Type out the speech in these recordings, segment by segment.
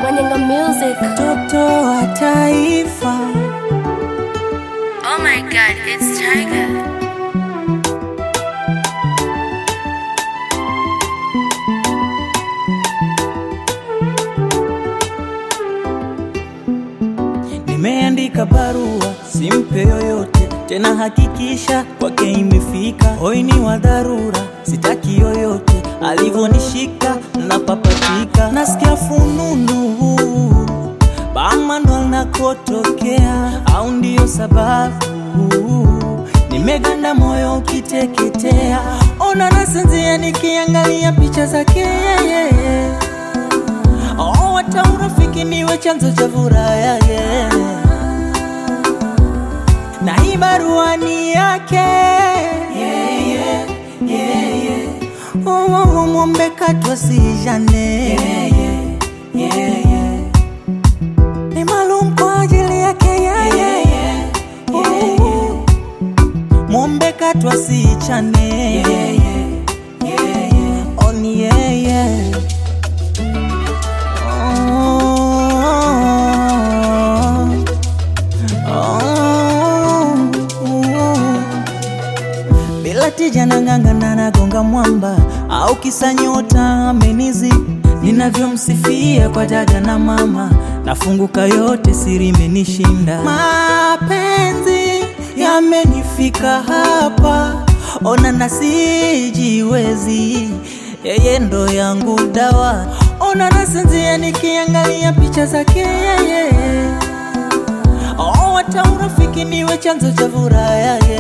Manyanga Music. Mtoto wa taifa Oh my god, it's Tiger. Nimeandika barua simpe yoyote tena, hakikisha kwake imefika. Hoi ni wa dharura, sitaki yoyote alivyonishika na papatika. Nasikia fununu bama ndo nakotokea, au ndiyo sababu nimeganda moyo ukiteketea. Ona nasinzia nikiangalia picha zake yeye Oh, hata urafiki niwe chanzo cha furaha yake, na hii barua ni yake yeah, yeah, yeah, yeah. Oh, oh, oh, mwombe katwa sijane yeah, yeah, yeah, yeah. Ni maalum kwa ajili yake yeah, yeah, yeah, yeah, yeah. Mwombe katwa sichane yeah, yeah, yeah, yeah. Oh, ni yeah, yeah. Bila tija nang'ang'ana nagonga mwamba au kisa nyota amenizi ninavyomsifia kwa dada na mama nafunguka yote siri imenishinda mapenzi yamenifika hapa ona nasijiwezi yeye ndo yangu dawa ona nasinzia nikiangalia picha zake yeye oh, hata urafiki niwe chanzo cha furaha yake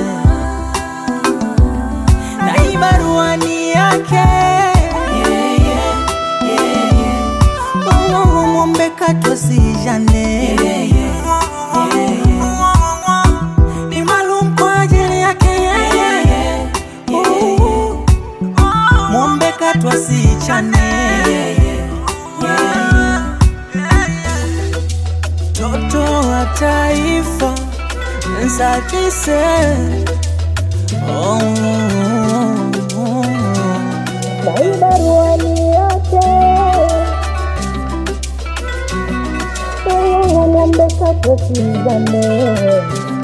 na hii barua ni yake yeah, yeah, yeah, yeah. Oh, oh, oh, mwombe katwa sijane yeah, yeah, yeah, yeah. ni maalum kwa ajili yake yeah, yeah, yeah. Oh, mwombe katwa sichane yeah, yeah, yeah. Toto wa taifa nsakise oh, oh, oh. Na hii barua ni yake. Oh, ng'ombe katwa sijane.